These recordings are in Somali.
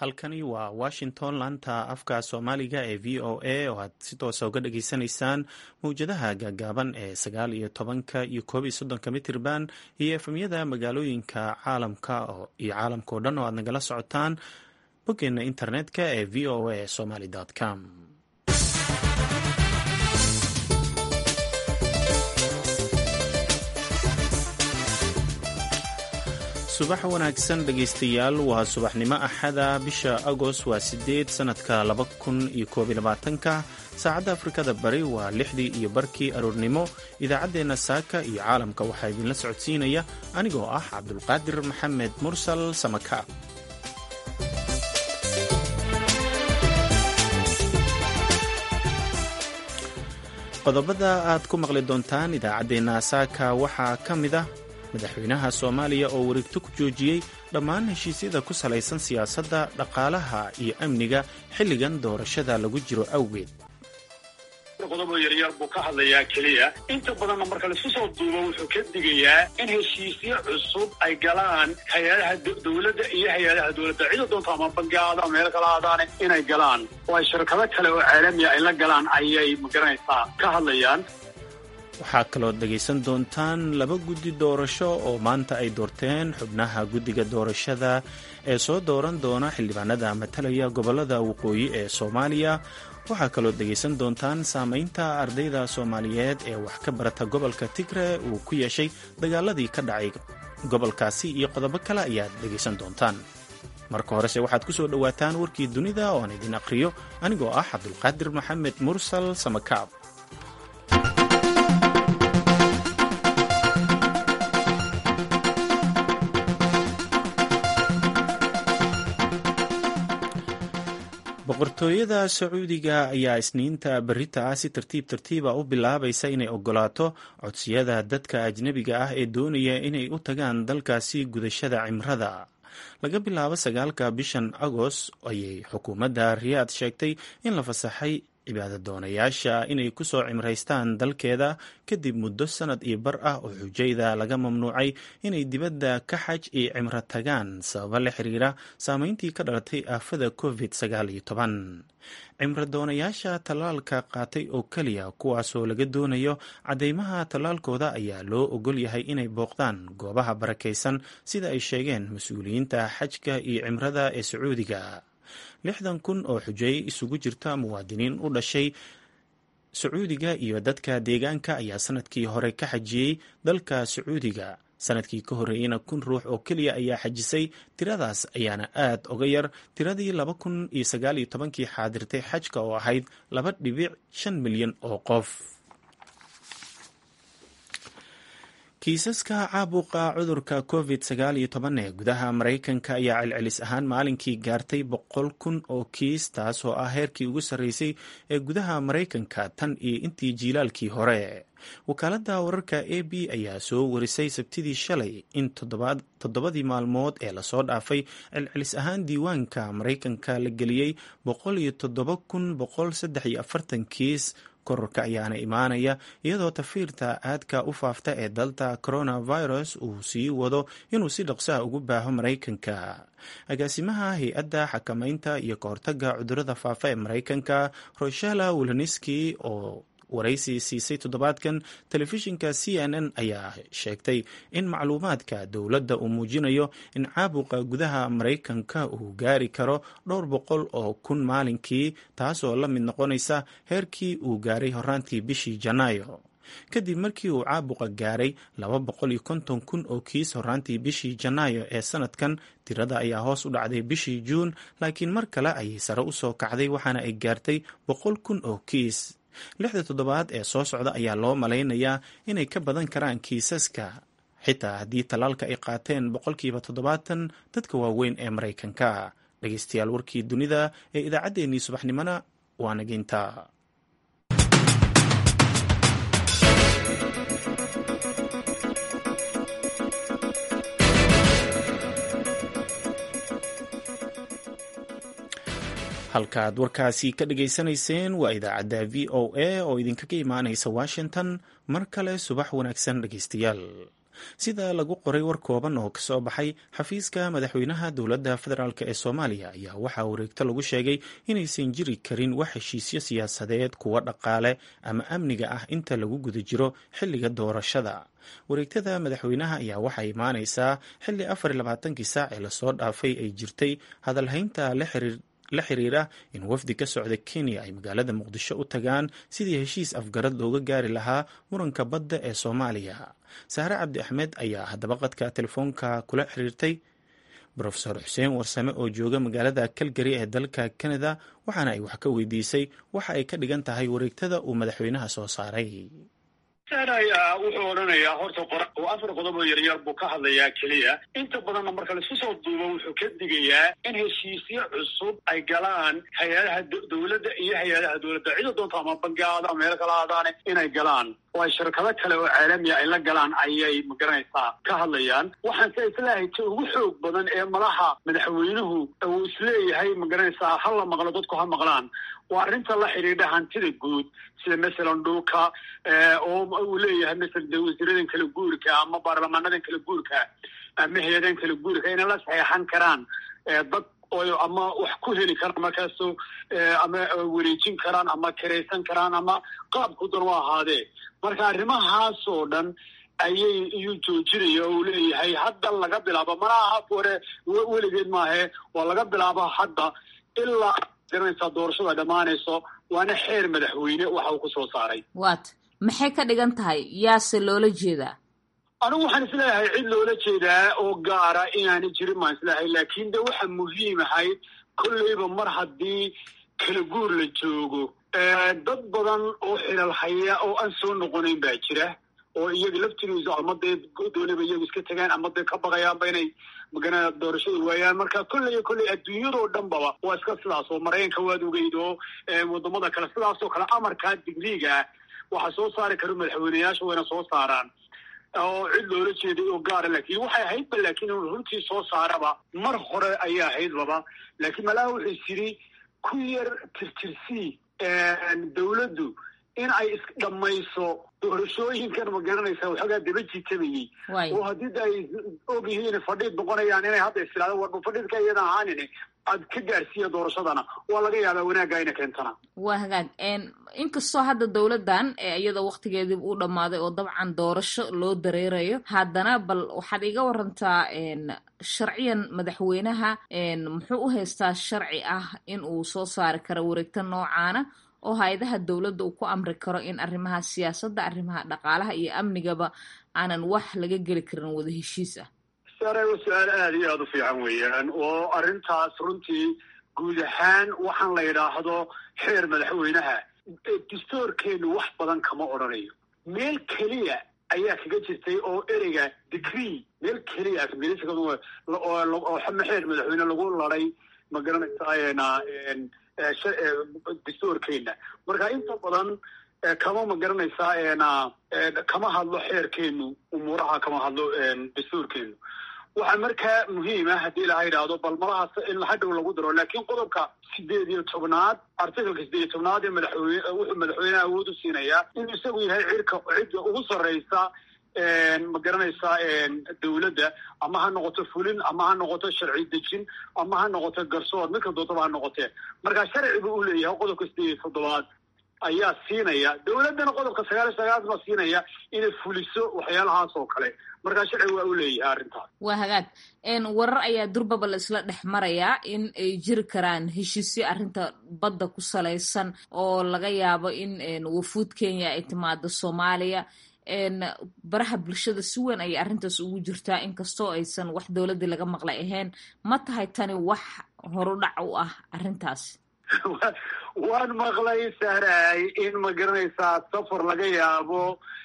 halkani waa washington laanta afka soomaaliga ee v o a oo aad si toosa uga dhageysanaysaan mawjadaha gaagaaban ee sagaal iyo tobanka iyo koob iyo soddonka mitirban iyo efemyada magaalooyinka caalamka iyo caalamka oo dhan oo aad nagala socotaan boggeena internetka ee v o a somaly com subax wanaagsan dhegaystayaal waa subaxnimo axada bisha agost waa sideed sanadka laba kun iyo koob iyo labaatanka saacadda afrikada bari waa lixdii iyo barkii aroornimo idaacaddeenna saaka iyo caalamka waxaa idinla socodsiinaya anigoo ah cabdulqaadir maxamed mursal samaka qodobada aad ku maqli doontaan idaacaddeenna saaka waxaa ka mid ah madaxweynaha soomaaliya oo wareegto ku joojiyey dhammaan heshiisyada ku salaysan siyaasadda dhaqaalaha iyo amniga xilligan doorashada lagu jiro awgeed qodobo yaryar buu ka hadlayaa keliya inta badanna marka laisu soo duubo wuxuu ka digayaa in heshiisyo cusub ay galaan hay-adaha dowladda iyo hay-adaha dowladda cida doonta ama bangi aada ama meel kala aadaane inay galaan oo ay shirkado kale oo caalamiya ay la galaan ayay magaranaysaa ka hadlayaan waxaa kaloo dhegaysan doontaan laba guddi doorasho oo maanta ay doorteen xubnaha guddiga doorashada ee soo dooran doona xildhibaanada matalaya gobollada waqooyi ee soomaaliya waxaa kaloo dhegaysan doontaan saamaynta ardayda soomaaliyeed ee wax ka barata gobolka tigre uu ku yeeshay dagaaladii ka dhacay gobolkaasi iyo qodobo kale ayaad dhegaysan doontaan marka horese waxaad ku soo dhowaataan warkii dunida oo aan idin aqhriyo anigoo ah cabdulqaadir maxamed mursal samakaab boqortooyada sacuudiga ayaa isniinta berita ah si tartiib tartiiba u bilaabaysa inay ogolaato codsiyada dadka ajnebiga ah ee doonaya inay u tagaan dalkaasi gudashada cimrada laga bilaabo sagaalka bishan agost ayay xukuumadda riyaad sheegtay in la fasaxay cibaadadoonayaasha inay ku soo cimraystaan dalkeeda kadib muddo sanad iyo bar ah oo xujayda laga mamnuucay inay dibadda ka xaj iyo cimro tagaan sababa la xiriira saameyntii ka dhalatay aafada covid sagaal iyo toban cimrodoonayaasha tallaalka qaatay oo keliya kuwaasoo laga doonayo caddeymaha tallaalkooda ayaa loo ogol yahay inay booqdaan goobaha barakaysan sida ay sheegeen mas-uuliyiinta xajka iyo cimrada ee sacuudiga lixdan kun oo xujay isugu jirta muwaadiniin u dhashay sacuudiga iyo dadka deegaanka ayaa sanadkii hore ka xajiyey dalka sacuudiga sanadkii ka horreeyeyna kun ruux oo keliya ayaa xajisay tiradaas ayaana aad uga yar tiradii laba kun iyo sagaal iyo tobankii xaadirtay xajka oo ahayd laba dhibic shan milyan oo qof kiisaska caabuqa cudurka covid sagaal iyo toban ee gudaha maraykanka ayaa celcelis ahaan maalinkii gaartay boqol kun oo kiis taas oo ah heerkii ugu sarreysay ee gudaha maraykanka tan iyo intii jiilaalkii hore wakaaladda wararka a b ayaa soo warisay sabtidii shalay in toddobadii maalmood ee lasoo dhaafay celcelis ahaan diiwaanka maraykanka la geliyey boqol iyo toddoba kun boqol saddex iyo afartan kiis kororka ayaana imaanaya iyadoo tafiirta aadka u faafta ee dalta coronavirus uu sii wado inuu si dhaqsaha ugu baaho maraykanka agaasimaha hay-adda xakamaynta iyo kahortaga cudurada faafa ee maraykanka roshela wiloniski oo waraysi siisay toddobaadkan telefishinka c n n ayaa sheegtay in macluumaadka dowladda uu muujinayo in caabuqa gudaha maraykanka uu gaari karo dhowr boqol oo kun maalinkii taasoo la mid noqonaysa heerkii uu gaaray horaantii bishii janaayo kadib markii uu caabuqa gaaray laba boqol iyo konton kun oo kiis horaantii bishii janaayo ee sanadkan tirada ayaa hoos u dhacday bishii juun laakiin mar kale ayay sare u soo kacday waxaana ay gaartay boqol kun oo kiis lixda toddobaad ee soo socda ayaa loo malaynayaa inay ka badan karaan kiisaska xitaa haddii tallaalka ay qaateen boqolkiiba toddobaatan dadka waaweyn ee maraykanka dhegeystayaal warkii dunida ee idaacaddeenii subaxnimona waa nageynta halkaaad warkaasi ka dhageysanayseen waa idaacadda v o a oo idinkaga imaanaysa washington mar kale subax wanaagsan dhegeystayaal sida lagu qoray war kooban oo kasoo baxay xafiiska madaxweynaha dowladda federaalk ee soomaaliya ayaa waxaa wareegto lagu sheegay inaysan jiri karin wax heshiisyo siyaasadeed kuwa dhaqaale ama amniga ah inta lagu guda jiro xilliga doorashada wareegtada madaxweynaha ayaa waxaa imaaneysaa xilli afar iyo labaatankii saac ee lasoo dhaafay ay jirtay hadalhaynta la xiriir la xiriira in wafdi ka socda kenya ay magaalada muqdisho u tagaan sidii heshiis afgarad looga gaari lahaa muranka badda ee soomaaliya sahre cabdi axmed ayaa haddaba qadka telefoonka kula xiriirtay rofeor xuseen warsame oo jooga magaalada calgary ee dalka canada waxaana ay wax ka weydiisay waxa ay ka dhigan tahay wareegtada uu madaxweynaha soo saaray ayaa wuxuu odhanayaa horta afar qodob oo yaryar buu ka hadlayaa keliya inta badanna marka laisku soo duubo wuxuu ka digayaa in heshiisyo cusub ay galaan hay-adaha dowladda iyo hay-adaha dowladda cida doonta ama bangaada ama meel kala aadaane inay galaan oo ay shirkado kale oo caalamiya ay la galaan ayay magaranaysaa ka hadlayaan waxaanse islaahay ta ugu xoog badan ee malaha madaxweynuhu uu isleeyahay magaranaysaa ha la maqlo dadku ha maqlaan waa arrinta la xidhiidha hantida guud sida masalan dhulka oo uu leeyahay masalan de wasiiradan kala guurka ama baarlamaanadan kala guurka ama hay-adahan kala guurka inay la saxeexan karaan dad ama wax ku heli karaan markaaso ama wareejin karaan ama karaysan karaan ama qaabku dan u ahaadee marka arrimahaas oo dhan ayay iyuu joojinaya oo uu leeyahay hadda laga bilaabo mana aha hore weligeed maahe waa laga bilaabo hadda ilaa garanaysaa doorashada dhammaanayso waana xeer madaxweyne waxa uu ku soo saaray waat maxay ka dhigan tahay yaase loola jeedaa anigu waxaan isleeyahay cid loola jeedaa oo gaara inaana jirin baan isleeyahay laakiin de waxa muhiim ahayd kolleyba mar haddii kala guur la joogo dad badan oo xilal haya oo aan soo noqonayn baa jira oo iyaga laftigiisu ama dee doonaba iyagu iska tegaan ama dee ka baqayaanba inay magana doorashada waayaan marka kolley kolley adduunyadoo dhanbaba waa iska sidaas oo maraykanka waad ogeyd oo wadamada kale sidaasoo kale amarkaa digriiga waxaa soo saari kara madaxweyneyaasha wayna soo saaraan oo cid loola jeeday oo gaara laakiin waxay ahaydba laakiin inu runtii soo saaraba mar hore ayay ahaydbaba laakiin malaha wuxuu isiri ku yar tirtirsii dawladdu in ay isdhamayso doorashooyinkan ma garanaysa waxoogaa daba jiitamayey oo haddii ay og yihiin fadhiid noqonayaan inay hadda istilaado warba fadhiidka iyada ahaanin aad ka gaarsiiya doorashadana waa laga yaabaa wanaagga ina keentana waa hagaag inkastoo hadda dowladdan iyada waktigeedii uu dhammaaday oo dabcan doorasho loo dareerayo haddana bal waxaad iga warantaa sharciyan madaxweynaha muxuu u haystaa sharci ah in uu soo saari karo wareegta noocaana oo hay-adaha dowladda uu ku amri karo in arrimaha siyaasadda arrimaha dhaqaalaha iyo amnigaba aanan wax laga geli karin wada heshiis ah sare su-aal aada iyo aada u fiican weeyaan oo arrintaas runtii guud ahaan waxaan la yidhaahdo xeer madaxweynaha dastoorkeenu wax badan kama odhanayo meel keliya ayaa kaga jirtay oo ereyga degree meel keliya oo xeer madaxweyne lagu laday ma garanaysaa dastoorkeena marka inta badan kama ma garanaysaa kama hadlo xeerkeenu umuuraha kama hadlo dastuurkeenu waxaa markaa muhiima haddii laha yidhaahdo bal malahaas in hadhow lagu daro laakiin qodobka sideed iyo tobnaad artikalka sideed iyo tobnaad ee madaxweyne wuxuu madaxweyneha awood u siinayaa inuu isagu yahay cirka cidda ugu sarreysa ma garanaysaa dawladda ama ha noqoto fulin ama ha noqoto sharci dejin ama ha noqoto garsoor midka doontaba ha noqotee marka sharciga uu leeyahay qodobka sideed iyo toddobaad ayaa siinaya dawladdana qodobka sagaal iyo sagaal baa siinaya inay fuliso waxyaalahaas oo kale markaa sharciga waa u leeyahay arrintaas waa hagaag warar ayaa durbaba la isla dhex marayaa in ay jiri karaan heshiisyo arrinta badda ku salaysan oo laga yaabo in wafuud kenya ay timaado soomaaliya baraha bulshada si weyn ayay arrintaas ugu jirtaa inkastoo aysan wax dowladdii laga maqlay ahayn ma tahay tani wax horudhac u ah arrintaas waan maqlay sahraay in ma garanaysaa safar laga yaabo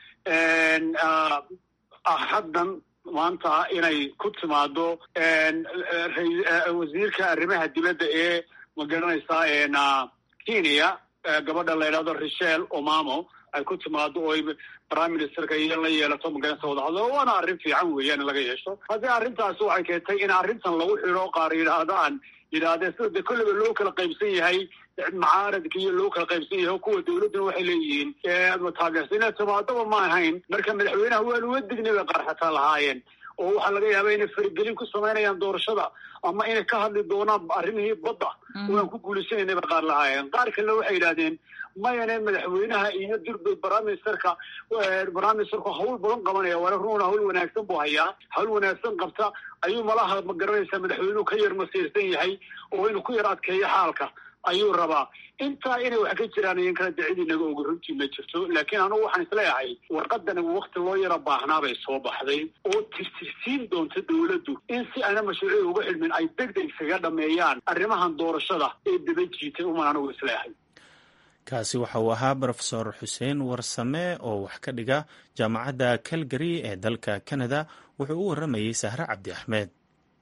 haddan maanta inay ku timaado wasiirka arrimaha dibadda ee ma garanaysaa kenya gabadha la yidhahdo richel omamo ay ku timaado oo prime ministerka iyo la yeelato magarasa wadahadlo waana arrin fiican weeyaan in laga yeesho haddii arrintaasi waxay keentay in arrintan lagu xidho qaar yidhaahdaan yidhaahdeen sida de kolleyba loo kala qaybsan yahay macaaradka iyo loo kala qaybsan yahay kuwa dawladduna waxay leeyihiin taageersan timaadaba ma ahayn marka madaxweynaha waanu uga dignay bay qaar xataa lahaayeen oo waxaa laga yaabaa inay faragelin ku samaynayaan doorashada ama inay ka hadli doonaan arrimihii badda waan ku guulaysanayna bay qaar lahaayeen qaar kalena waxay yidhahdeen mayane madaxweynaha iyo durbay baraaministerka baraaministerku hawl badan qabanaya waana runa hawl wanaagsan buu hayaa hawl wanaagsan qabta ayuu malaha ma garanaysaa madaxweynuhu ka yar masiirsan yahay oo inuu ku yar adkeeyo xaalka ayuu rabaa intaa inay wax ka jiraan iyan kala dacid inaga oga runtii ma jirto laakiin anugu waxaan isleeyahay warqadani wakti loo yara baahnaa bay soo baxday oo tirtirsiin doonta dawladdu in si ana mashruuciya uga xidhmin ay deg deg isaga dhameeyaan arrimahan doorashada ee daba jiitay uman anugu isleeyahay kaasi waxa uu ahaa rofesor xuseen warsame oo wax ka dhiga jaamacadda calgary ee dalka canada wuxuu u waramayey sahre cabdi axmed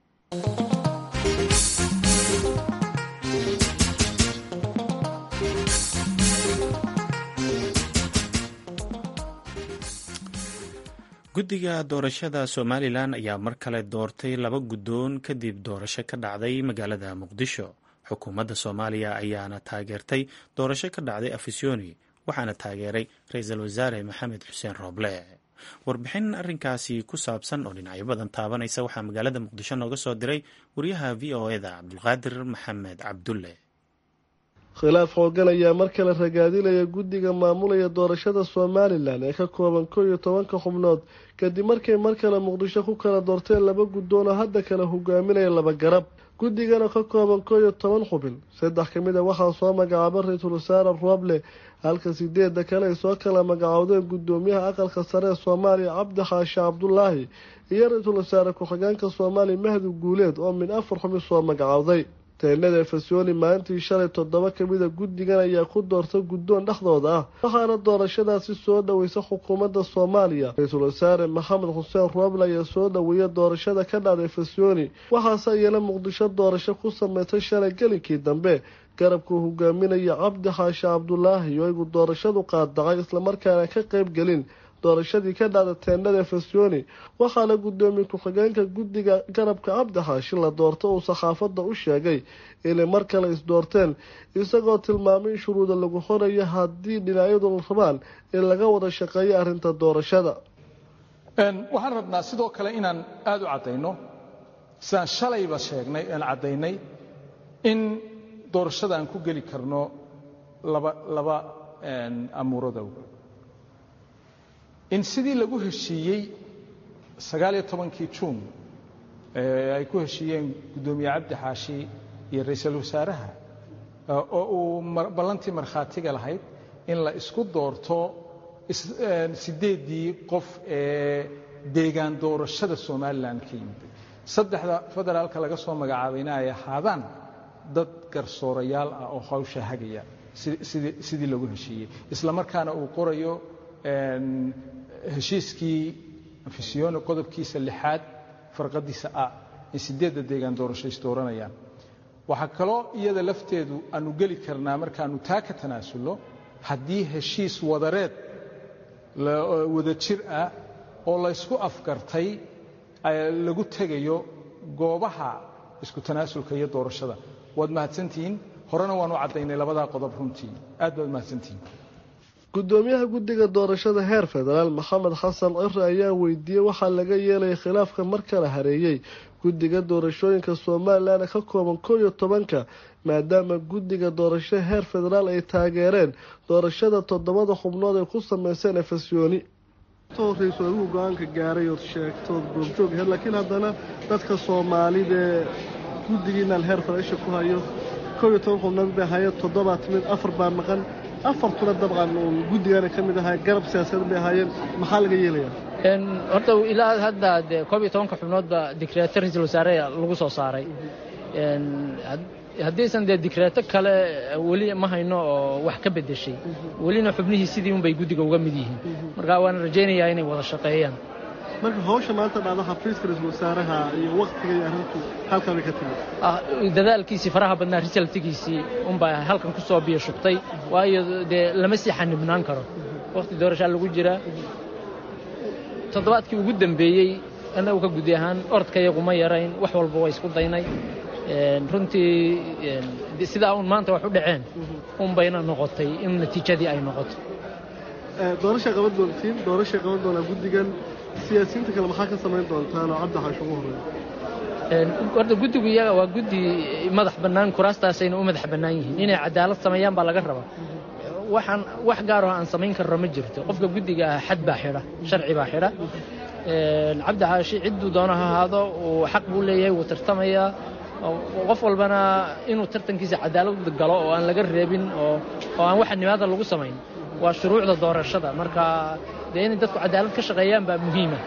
guddiga doorashada somalilan ayaa mar kale doortay laba guddoon kadib doorasho ka dhacday magaalada muqdisho xukuumadda soomaaliya ayaana taageertay doorasho ka dhacday afisyooni waxaana taageeray ra-iisul wasaare maxamed xuseen rooble warbixin arrinkaasi ku saabsan oo dhinacyo badan taabanaysa waxaa magaalada muqdisho nooga soo diray wariyaha v o eda cabdulqaadir maxamed cabdulle khilaaf xoogan ayaa mar kale ragaadinaya guddiga maamulaya doorashada somalilan ee ka kooban kow iyo tobanka xubnood kadib markay mar kale muqdisho ku kala doorteen laba guddoon oo hadda kale hogaaminaya laba garab guddigana ka kooban kow iyo toban xubin saddex ka mid a waxaa soo magacaaba ra-iisul wasaare rooble halka sideedda kale ay soo kala magacoodeen guddoomiyaha aqalka sare ee soomaaliya cabdi xaashi cabdulaahi iyo ra-iisul wasaare ku-xigeenka soomaaliya mahdi guuleed oo min afar xubin soo magacowday teenada efesoni maalintii shalay toddoba kamida guddigan ayaa ku doorta guddoon dhexdooda ah waxaana doorashadaasi soo dhoweysa xukuumadda soomaaliya ra-iisul wasaare maxamed xuseen rooble ayaa soo dhoweeya doorashada ka dhacda efesoni waxaase iyana muqdisho doorasho ku sameysay shalay gelinkii dambe garabkuu hogaaminaya cabdi xaashi cabdulaahi oo igu doorashadu qaadacay islamarkaana ka qeyb gelin doorashadii ka dhacda teendhada efesoni waxaana guddoomiye ku-xigeenka guddiga garabka cabdi xaashi la doorta uu saxaafadda u sheegay inay mar kale isdoorteen isagoo tilmaamay in shuruuda lagu xorayo haddii dhinacyadu rabaan in laga wada shaqeeyo arrinta doorashada waxaan rabnaa sidoo kale inaan aada u caddayno sidaan shalayba sheegnay aan caddaynay in doorashada aan ku geli karno laba laba amuurada in sidii lagu heshiiyey sagaaliyo tobankii juun ay ku heshiiyeen guddoomiye cabdi xaashi iyo ra-iisul wasaaraha oo uu ballantii markhaatiga lahayd in la isku doorto siddeeddii qof ee deegaan doorashada somalilan ka yimid saddexda federaalka laga soo magacaabayna ay ahaadaan dad garsoorayaal ah oo hawsha hagaya sidii lagu heshiiyey isla markaana uu qorayo heshiiskii afisyooni qodobkiisa lixaad farqadiisa ah in siddeedda deegaan doorasho isdooranayaan waxaa kaloo iyada lafteedu aanu geli karnaa markaannu taa ka tanaasulno haddii heshiis wadareed wada jir ah oo laysku afgartay lagu tegayo goobaha isku tanaasulka iyo doorashada waad mahadsantihiin horena waanu caddaynay labadaa qodob runtii aad baad mahadsantihiin guddoomiyaha guddiga doorashada heer federaal maxamed xasan cire ayaa weydiiyey waxaa laga yeelaya khilaafka mar kala hareeyey guddiga doorashooyinka somalilan ka kooban kow iyo tobanka maadaama guddiga doorashada heer federaal ay taageereen doorashada toddobada xubnood ay ku sameyseen efesyooni horeyso adigu go-aanka gaaray ood sheegtood goobjoog aheyd laakiin haddana dadka soomaalidee guddigiinaan heer federaalsha ku hayo kow iyo toban xubnood bay ahaayeen toddobaa timid afar baa maqan afartuna dabcan uun guddigana ka mid ahaa garab siyaasadeed bay ahaayeen maxaa laga yeelayaa horta ilaa hadda dee koob iyo tobanka xubnoodba dikreeto ra-iisul wasaare lagu soo saaray haddiisan dee dikreeto kale weli ma hayno oo wax ka beddeshay welina xubnihii sidii unbay guddiga uga mid yihiin marka waan rajaynayaa inay wada shaqeeyaan marka hawsha maanta dhacda xafiiska ra-iisul wasaaraha iyo waktiga iyo arrintu halkaa bay ka timid dadaalkiisii faraha badnaa risaltigiisii unbaa halkan ku soo biyo shubtay waayo dee lama sii xanibnaan karo wakhti doorashaa lagu jiraa toddobaadkii ugu dambeeyey annagu ka gudi ahaan orodka iyagu ma yarayn wax walba waa isku daynay runtii sidaa uun maanta wax u dhaceen un bayna noqotay in natiijadii ay noqoto doorashay qaban doontiin doorashay qaban doonaa guddigan siyaasiyiinta kale maxaa ka samayn doontaan oo cabdi xaash ugu horreeya horta guddigu iyaga waa guddi madax bannaan kuraastaasayna u madax bannaan yihiin inay cadaalad sameeyaan baa laga rabaa waxaan wax gaaroo aan samayn karno ma jirto qofka guddiga ah xad baa xidha sharci baa xidha cabdi xaashi cidduu doono ha ahaado uu xaq buu leeyahay wuu tartamayaa qof walbana inuu tartankiisa cadaalad galo oo aan laga reebin oo aan waxa nimaada lagu samayn waa shuruucda doorashada marka dee inay dadku cadaalad ka shaqeeyaan baa muhiima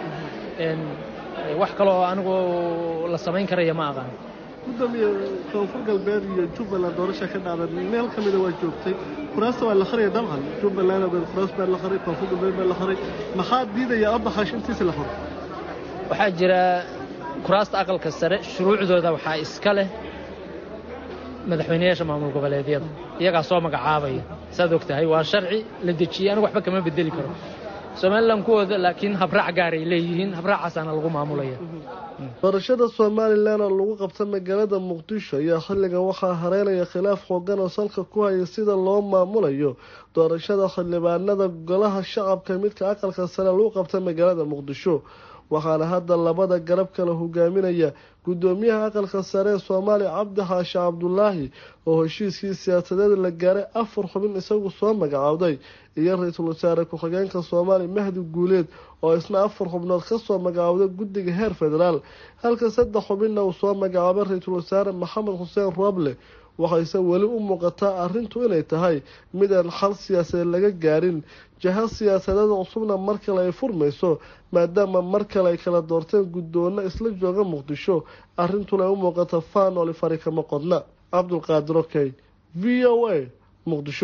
wax kaloo anigu la samayn karaya ma aqaan gudoomiye koonfur galbeed iyo jubbaland doorasha ka dhacda meel ka mida waa joogtay kuraasta waa la qaraya dabcan jubbaland ogeed kuraas baa la qaray koonfur galbeed baa la qaray maxaa diidaya abdaxaash intiisa la qoro waxaa jira kuraasta aqalka sare shuruucdooda waxaa iska leh madaxweynayaasha maamul goboleedyada iyagaa soo magacaabaya saad og tahay waa sharci la dejiyey anigu waxba kama bedeli karo somalilan kuwooda laakiin habraac gaaray leeyihiin habraacaasana lagu maamulaya doorashada somalilan oo lagu qabta magaalada muqdisho ayaa xilligan waxaa hareynaya khilaaf xoogan oo salka ku haya sida loo maamulayo doorashada xildhibaanada golaha shacabka midka aqalka sare lagu qabta magaalada muqdisho waxaana hadda labada garab kale hogaaminaya gudoomiyaha aqalka sare ee soomaaliya cabdi xaashi cabdulaahi oo heshiiskii siyaasadeed la gaaray afar xubin isagu soo magacaawday iyo ra-iisul wasaare ku-xigeenka soomaaliya mahdi guuleed oo isna afar xubnood kasoo magacaawday guddiga heer federaal halka saddex xubinna uu soo magacaabay ra-iisul wasaare maxamed xuseen roble waxayse weli u muuqataa arrintu inay tahay mid aan xal siyaasadeed laga gaarin jaha siyaasadeed cusubna mar kale ay furmayso maadaama mar kale ay kala doorteen guddoonno isla jooga muqdisho arrintuna ay u muuqata faanoli fari kama qodna cabdulqaadir okey v o a muqdisho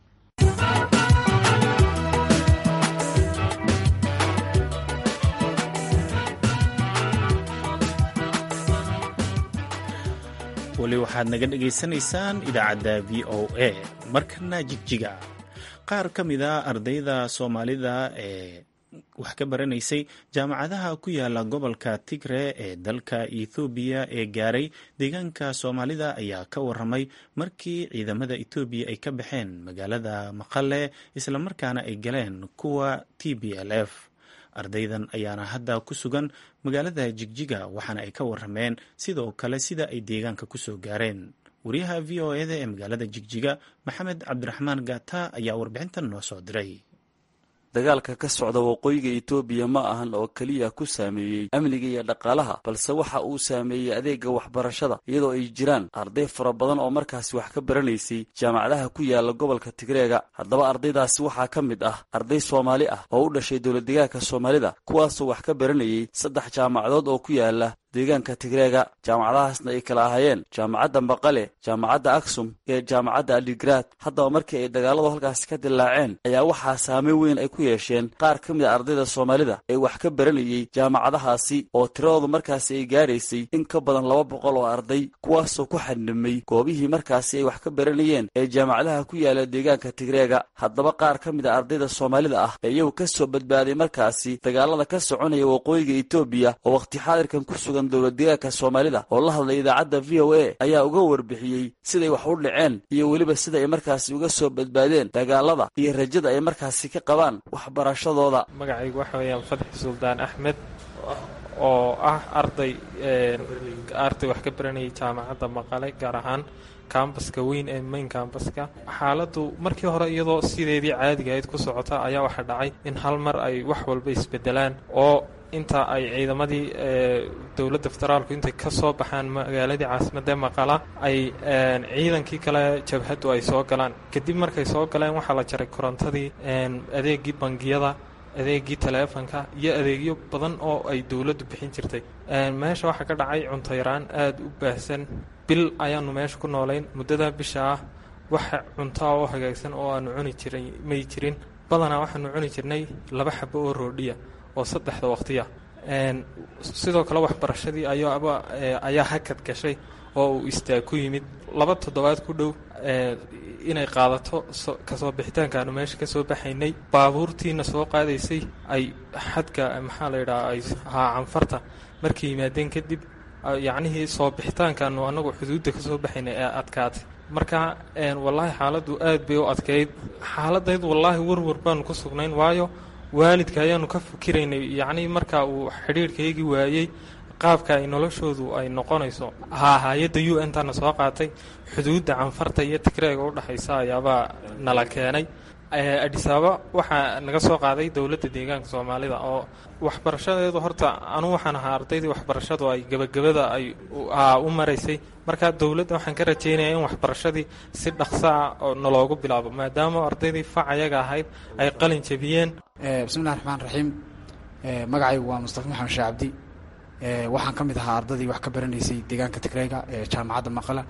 weli waxaad naga dhagaysanaysaan idaacadda v o a markana jigjiga qaar ka mid a ardayda soomaalida ee wax ka baranaysay jaamacadaha ku yaala gobolka tigre ee dalka ethoobiya ee gaaray deegaanka soomaalida ayaa ka waramay markii ciidamada etoobiya ay ka baxeen magaalada maqale islamarkaana ay galeen kuwa t b l f ardaydan ayaana hadda ku sugan magaalada jigjiga waxaana ay ka warameen sidoo kale sida ay deegaanka kusoo gaareen wariyaha v o eda ee magaalada jigjiga maxamed cabdiraxmaan gaata ayaa warbixintan noo soo diray dagaalka ka socda waqooyiga etoobiya ma ahan oo keliya ku saameeyey amniga iyo dhaqaalaha balse waxa uu saameeyey adeega waxbarashada iyadoo ay jiraan arday fara badan oo markaasi wax ka baranaysay jaamacadaha ku yaala gobolka tigreega haddaba ardaydaasi waxaa ka mid ah arday soomaali ah oo u dhashay dowladdeegaanka soomaalida kuwaasoo wax ka baranayay saddex jaamacadood oo ku yaala deegaanka tigreega jaamacadahaasna ay kala ahaayeen jaamacadda maqale jaamacadda aksum iyo jaamacadda aligraad haddaba markii ay dagaaladu halkaasi ka dilaaceen ayaa waxaa saameyn weyn ay ku yeesheen qaar ka mid a ardayda soomaalida ee wax ka baranayay jaamacadahaasi oo tiradoodu markaasi ay gaaraysay in ka badan laba boqol oo arday kuwaasoo ku xadhimay goobihii markaasi ay wax ka baranayeen ee jaamacadaha ku yaala deegaanka tigreega haddaba qaar ka mid a ardayda soomaalida ah ee iyagu ka soo badbaaday markaasi dagaalada ka soconaya waqooyiga etoobiya oo wakhti xaadirkan ku sugan dowladdeegaanka soomaalida oo la hadlay idaacadda v o a ayaa uga warbixiyey siday wax u dhaceen iyo weliba sida ay markaasi uga soo badbaadeen dagaalada iyo rajada ay markaasi ka qabaan waxbarashadooda magacaygu waxa weeyaan fadxi suldaan axmed oo ah arday arday wax ka baranayay jaamacadda maqale gaar ahaan kambaska weyn ee main kambaska xaaladdu markii hore iyadoo sideedii caadiga ayd ku socota ayaa waxaa dhacay in hal mar ay wax walba isbedelaan oo inta ay ciidamadii dowladda federaalku intay ka soo baxaan magaaladii caasimadda maqala ay ciidankii kale jabhaddu ay soo galaan kadib markay soo galeen waxaa la jaray korontadii adeegii bangiyada adeegii taleefonka iyo adeegyo badan oo ay dowladdu bixin jirtay meesha waxaa ka dhacay cunto yaraan aada u baahsan bil ayaanu meesha ku noolayn muddada bisha ah waxa cuntoa oo hagaagsan oo aanu cuni jiray may jirin badanaa waxaanu cuni jirnay laba xabo oo roodhiya oo saddexda waqtiya sidoo kale waxbarashadii ayaaba ayaa hakad gashay oo uu istaag ku yimid laba toddobaad ku dhow inay qaadato kasoo bixitaanka aanu meesha ka soo baxaynay baabuurtiina soo qaadaysay ay xadka maxaa la yidhaha ay haa canfarta markay yimaadeen kadib yacnihii soo bixitaankaanu anagu xuduudda ka soo baxaynay ee adkaatay marka wallaahi xaaladdu aad bay u adkayd xaaladayd wallaahi warwar baanu ku sugnayn waayo waalidka ayaanu ka fikiraynay yacnii marka uu xidhiirhkaygii waayey qaabka ay noloshoodu ay noqonayso haa hay-adda u n tana soo qaatay xuduudda canfarta iyo tigreega u dhexaysa ayaabaa nala keenay adhisaaba waxaa naga soo qaaday dowladda deegaanka soomaalida oo waxbarashadeedu horta anu waxaan ahaa ardaydii waxbarashadu ay gebagabada ay u maraysay marka dowladda waxaan ka rajeynaya in waxbarashadii si dhaqsaa oo naloogu bilaabo maadaama ardaydii fac ayaga ahayd ay qalin jabiyeen bismillahi raxmaan raxiim magacaygu waa mustafa maxamed shee cabdi waxaan ka mid ahaa ardadii wax ka baranaysay deegaanka tigreega ee jaamacadda maqala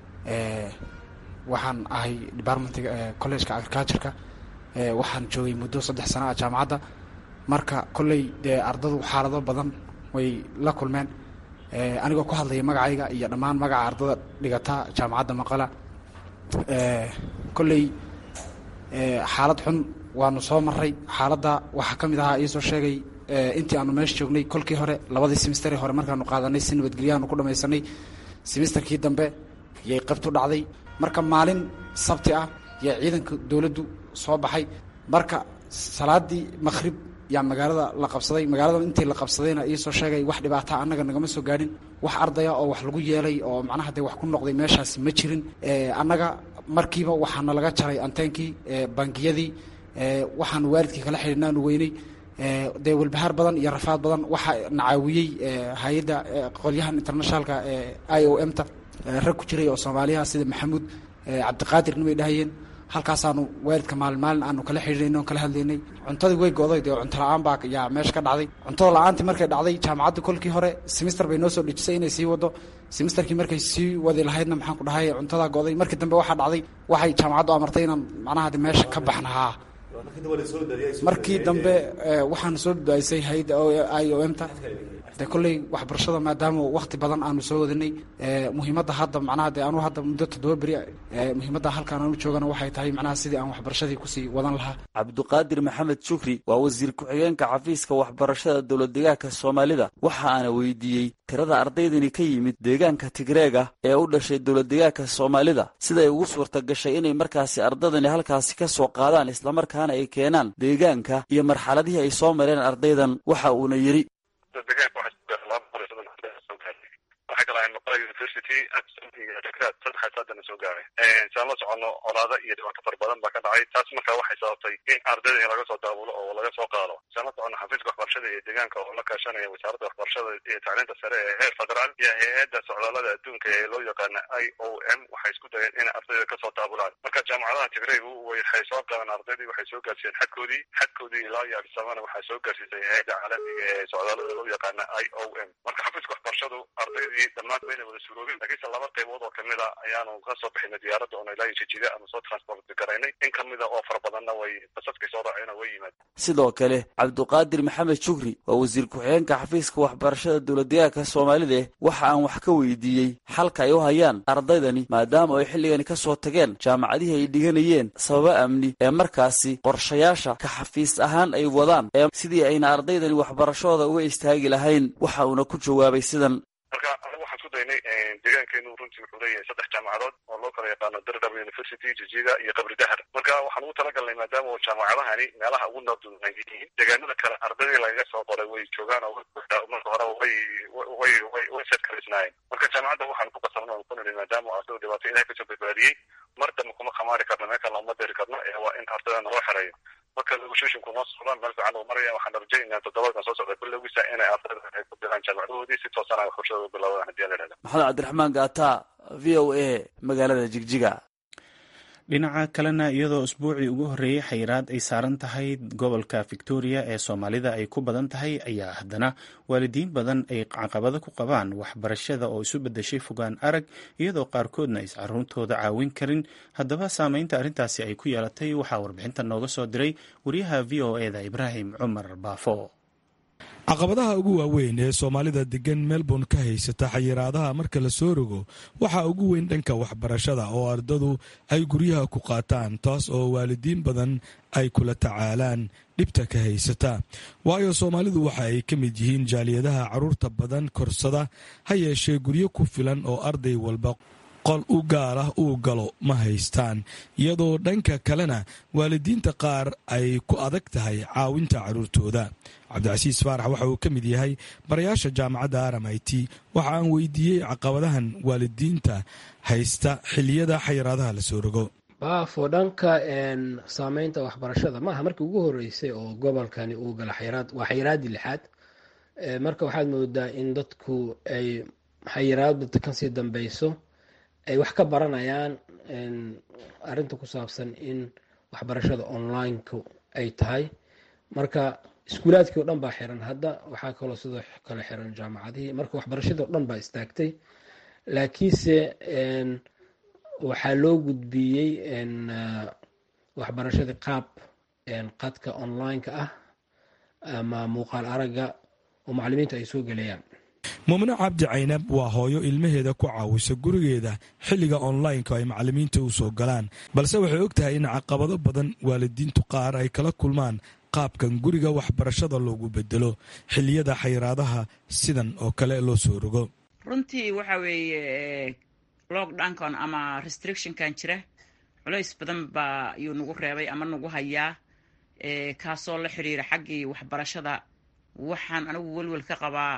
waxaan ahay departmentiga collegeka agricultureka waxaan joogay muddo saddex sana ah jaamacadda marka kolley dee ardadu xaalado badan way la kulmeen anigoo ku hadlaya magacayga iyo dhammaan magaca ardada dhigata jaamacadda maqala kolley xaalad xun waanu soo maray xaaladda waxaa ka mid ahaa iisoo sheegay intii aanu meesha joognay kolkii hore labadii semesteri hore markaanu qaadanay si nabadgelyahaanu ku dhamaysanay semesterkii dambe yay qabtu dhacday marka maalin sabti ah yaa ciidanka dowladdu soo baxay marka salaadii maqhrib yaa magaalada la qabsaday magaalada intii la qabsadayna iisoo sheegay wax dhibaata annaga nagama soo gaadhin wax ardaya oo wax lagu yeelay oo macnaha dee wax ku noqday meeshaasi ma jirin annaga markiiba waxaana laga jaray anteenkii bangiyadii waxaanu waalidkii kala xidhiidhnaanu weynay dee walbahaar badan iyo rafaad badan waxaa nacaawiyey hay-adda qolyahan internationalka i o m ta rag ku jiray oo soomaaliyaha sida maxamuud cabdiqaadir nimay dhahayeen halkaasaanu waalidka maalin maalin aanu kala xidhiidhnay on kala hadlaynay cuntadii way go'day dee cunto la-aan baa yaa meesha ka dhacday cuntada la-aantii markay dhacday jaamacadda kolkii hore semester bay noo soo dhejisay inay sii wado semesterkii markay sii wadi lahaydna maxaan ku dhahay cuntadaa go'day markii dambe waxaa dhacday waxay jaamacaddu amartay inaan macnaha de meesha ka baxnahaa markii dambe waxaanu soo badbaadisay hay-adda i o m ta de kolley waxbarashada maadaama wakti badan aanu soo wadanay muhiimadda hadda macnaha de anu hadda muddo toddoba beri muhiimadda halkaan aanu joogana waxay tahay macnaha sidii aan waxbarashadii kusii wadan lahaa cabduqaadir maxamed shukri waa wasiir ku-xigeenka xafiiska waxbarashada dowlad deegaanka soomaalida waxa aana weydiiyey tirada ardaydani ka yimid deegaanka tigreega ee u dhashay dowlad deegaanka soomaalida siday ugu suurta gashay inay markaasi ardadani halkaasi ka soo qaadaan islamarkaana ay keenaan deegaanka iyo marxaladihii ay soo mareen ardaydan waxa uuna yidhi waxay kala ahayn maqla university saddex saadana soo gaaray saan la socono colaado iyo dhibaato fara badan baa ka dhacay taas marka waxay sababtay in ardayda in laga soo daabulo oo laga soo qaado saan la socono xafiiska waxbarashada iyo deegaanka oo la kaashanaya wasaaradda waxbarashada iyo tacliinta sare ee heer federaal iyo hay-adda socdaalada adduunka ee loo yaqaana i o m waxay isku dayeen in ardayda kasoo daabulaan marka jaamacadaha tigraygu waxay soo qaadeen ardaydii waxay soo gaarsiiyeen xadkoodii xadkoodii ilaa iyo abdisamana waxaa soo gaarsiisay hay-adda caalamiga ee socdaalada loo yaqaana i o m marka xafiiska waxbarashadu ardaydii dhammaan bayna wada suroobin laakiinse laba qaybood oo kamid a ayaanu ka soo bixinay diyaaradda oona ilaa jijida aanu soo transport garaynay in kamida oo fara badanna way basaskay soo raaceen way yimaad sidoo kale cabduqaadir maxamed shukri waa wasiir ku-xigeenka xafiiska waxbarashada dowladdeegaanka soomaalida waxa aan wax ka weydiiyey xalka ay u hayaan ardaydani maadaama ay xilligani ka soo tageen jaamacadihii ay dhiganayeen sababa amni ee markaasi qorshayaasha ka xafiis ahaan ay wadaan ee sidii ayna ardaydani waxbarashooda uga istaagi lahayn waxa uuna ku jawaabay sidan marka anigu waxaan isku daynay deegaankeenu runtii wuxuu leeyahay saddex jaamacadood oo loo kala yaqaano dardab university jijiga iyo qabri dahar marka waxaan ugu talagalnay maadaama oo jaamacadahani meelaha ugu nabdunan yihiin deegaanada kale ardadii lagaga soo qoray way joogaan oo marka hore way way way way sadkaraysnaayeen marka jaamacadda waxaan ku qasabna oo ku nidhi maadaama ardaydu dhibaato ilahay kasoo badbaadiyey mar dambe kuma khamaari karno meel kale uma diri karno ee waa in ardayda naloo xereeyo marka negotiationku noo socdaan meel fiican uu maraya waxaan rajaynaa toddobaadkan soo socda bilowgiisa inay ardayda ay ku diraan jaamacadahoodii si toosan ay waxbarashadooda bilaabaan haddii la idhahda maxamed cabdiraxmaan gaata v o a magaalada jigjiga dhinaca kalena iyadoo usbuucii ugu horreeyey xayiraad ay saaran tahay gobolka victoria ee soomaalida ay ku badan tahay ayaa haddana waalidiin badan ay caqabado ku qabaan waxbarashada oo isu beddeshay fogaan arag iyadoo qaarkoodna ays caruurtooda caawin karin haddaba saameynta arrintaasi ay ku yeelatay waxaa warbixinta nooga soo diray wariyaha v o eda ibraahim cumar baafo caqabadaha ugu waaweyn ee soomaalida degan melbourne ka haysata xayiraadaha marka la soo rogo waxaa ugu weyn dhanka waxbarashada oo ardadu ay guryaha ku qaataan taas oo waalidiin badan ay kula tacaalaan dhibta ka haysata waayo soomaalidu waxa ay ka mid yihiin jaaliyadaha carruurta badan korsada ha yeeshee guryo ku filan oo arday walba qol u gaar ah uu galo ma haystaan iyadoo dhanka kalena waalidiinta qaar ay ku adag tahay caawinta carruurtooda cabdicasiis faarax waxa uu ka mid yahay barayaasha jaamacadda aram i t waxa aan weydiiyey caqabadahan waalidiinta haysta xiliyada xayiraadaha la soo rogo baafo dhanka saameynta waxbarashada maaha markii ugu horeysay oo gobolkani uu gala xayiraad waa xayiraaddii lixaad marka waxaad moodaa in dadku ay xayiraadda kasii dambeyso ay wax ka baranayaan arinta ku saabsan in waxbarashada online-ku ay tahay marka iskuulaadkii o dhan baa xiran hadda waxaa kaloo sidoo kale xiran jaamacadihii marka waxbarashadii o dhan baa istaagtay laakiinse waxaa loo gudbiyey waxbarashadii qaab qadka online-ka ah ama muuqaal aragga oo macalimiintu ay soo gelayaan mumne cabdi caynab waa hooyo ilmaheeda ku caawisa gurigeeda xilliga online-ka ay macalimiinta u soo galaan balse waxay og tahay in caqabado badan waalidiintu qaar ay kala kulmaan qaabkan guriga waxbarashada loogu bedelo xilliyada xayiraadaha sidan oo kale loo soo rogo runtii waxa weeye lockdownkan ama restrictionkan jira culays badan baa yuu nagu reebay ama nagu hayaa kaasoo la xiriira xaggii waxbarashada waxaan anigu welwel ka qabaa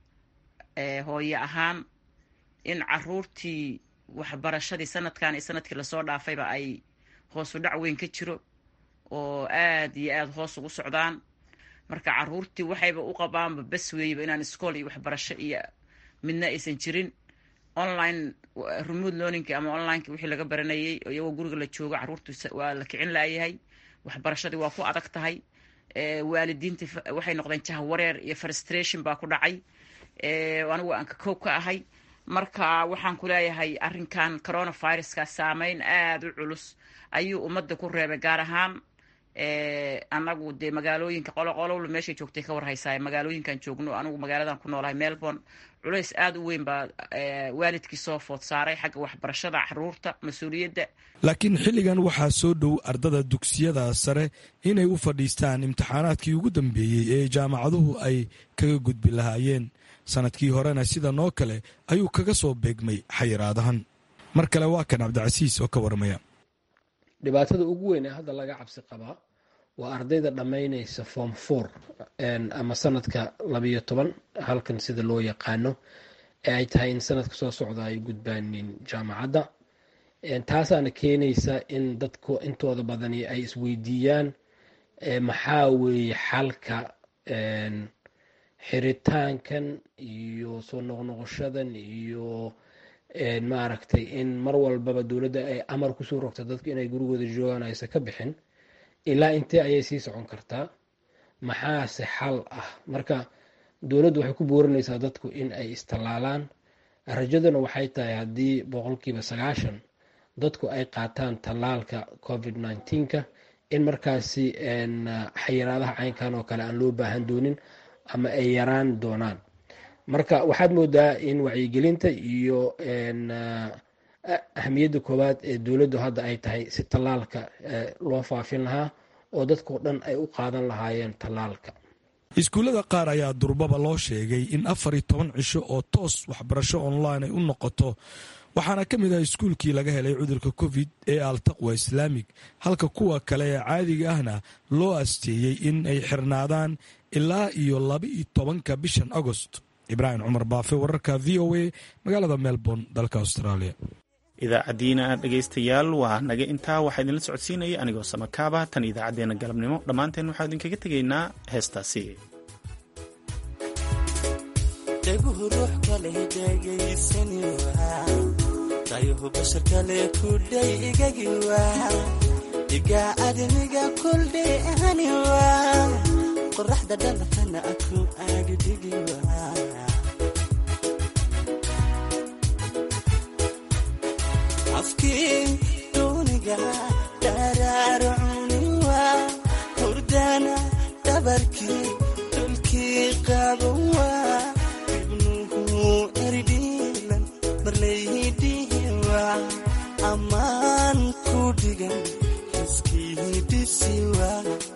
hooye ahaan in caruurtii waxbarashadii sanadkan iyo sanadkii lasoo dhaafayba ay hoosu dhac weyn ka jiro oo aad iyo aada hoos ugu socdaan marka caruurtii waxayba u qabaanba bas weeyba inaan iskool iyo waxbarasho iyo midna aysan jirin online remote learningki ama onlineki wixii laga baranayay iyagoo guriga la joogo caruurtu waa la kicin laayahay waxbarashadii waa ku adag tahay waalidiintii waxay noqdeen jahwareer iyo frustration baa ku dhacay anigu aan ka koob ka ahay marka waxaan ku leeyahay arrinkan coronaviruska saameyn aada u culus ayuu ummadda ku reebay gaar ahaan anagu dee magaalooyinka qoloqolowla meeshay joogtay ka warhaysaay magaalooyinkan joogno anigu magaaladan ku noolahay melbourne culays aada u weyn baa waalidkii soo food saaray xagga waxbarashada caruurta mas-uuliyadda laakiin xilligan waxaa soo dhow ardada dugsiyada sare inay u fadhiistaan imtixaanaadkii ugu dambeeyey ee jaamacaduhu ay kaga gudbi lahaayeen sanadkii horena sidan oo kale ayuu kaga soo beegmay xayiraadahan mar kale waa kan cabdicasiis oo ka warmaya dhibaatada ugu weyn ee hadda laga cabsi qabaa waa ardayda dhammaynaysa form four ama sanadka labayo toban halkan sida loo yaqaano ee ay tahay in sanadka soo socda ay gudbaanin jaamacadda taasaana keenaysa in dadku intooda badani ay isweydiiyaan maxaa weeye xalka xiritaankan iyo soo noqnoqoshadan iyo maaragtay in mar walbaba dowladda ay amar kusoo rogta dadku inay gurigooda joogaan aysan ka bixin ilaa intee ayay sii socon kartaa maxaase xal ah marka dowladdu waxay ku boorinaysaa dadku in ay istallaalaan rajaduna waxay tahay haddii boqolkiiba sagaashan dadku ay qaataan tallaalka covid nneteen-ka in markaasi xayiraadaha caynkan oo kale aan loo baahan doonin ama ay yaraan doonaan marka waxaad moodaa in wacyigelinta iyo ahamiyadda koowaad ee dowladdu hadda ay tahay si tallaalka loo faafin lahaa oo dadkao dhan ay u qaadan lahaayeen tallaalka iskuullada qaar ayaa durbaba loo sheegay in afar iyo toban cisho oo toos waxbarasho online ay u noqoto waxaana ka mid ah iskuulkii laga helay cudurka covid ee altaqwa islaamig halka kuwa kale ee caadiga ahna loo asteeyey in ay xirnaadaan ilaa iyo laba-iyo tobanka bishan agost ibraahim cumar baafe wararka v o a magaalada melbourne dalka australia idaacaddiina dhegaystayaal waa naga intaa waxaa idinla socodsiinaya anigoo samakaaba tan idaacaddeenna galabnimo dhammaanteen waxaa idinkaga tegaynaa heestaasi dhaguhu ruux kale dhegaysan dayuhu bashar kale kudhay igagi waa dhiga admiga kuldhay hani waa qoraxda dhalatana aku agdhigi waa afkii duuniga dharaarcuni waa hurdana dhabarkii ololkii qaaban waa ibnuhu eridhiilan marlaydhihi waa ammaan ku dhigan xiskii dhisi waa